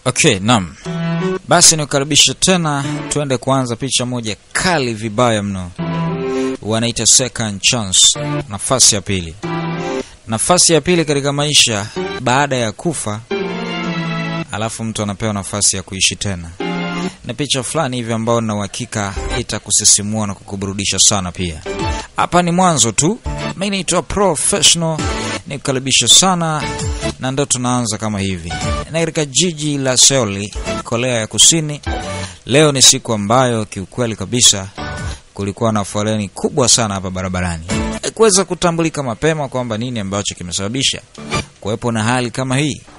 Okay, naam. Basi nikukaribisha tena, tuende kuanza picha moja kali vibaya mno, wanaita second chance, nafasi ya pili. Nafasi ya pili katika maisha baada ya kufa, alafu mtu anapewa nafasi ya kuishi tena. Ni picha fulani hivi ambayo na uhakika itakusisimua na kukuburudisha sana pia. Hapa ni mwanzo tu. Mimi naitwa Professional, nikukaribisha sana na ndo tunaanza kama hivi na katika jiji la Seoul, Korea ya Kusini. Leo ni siku ambayo kiukweli kabisa kulikuwa na foleni kubwa sana hapa barabarani. Haikuweza kutambulika mapema kwamba nini ambacho kimesababisha kuwepo na hali kama hii.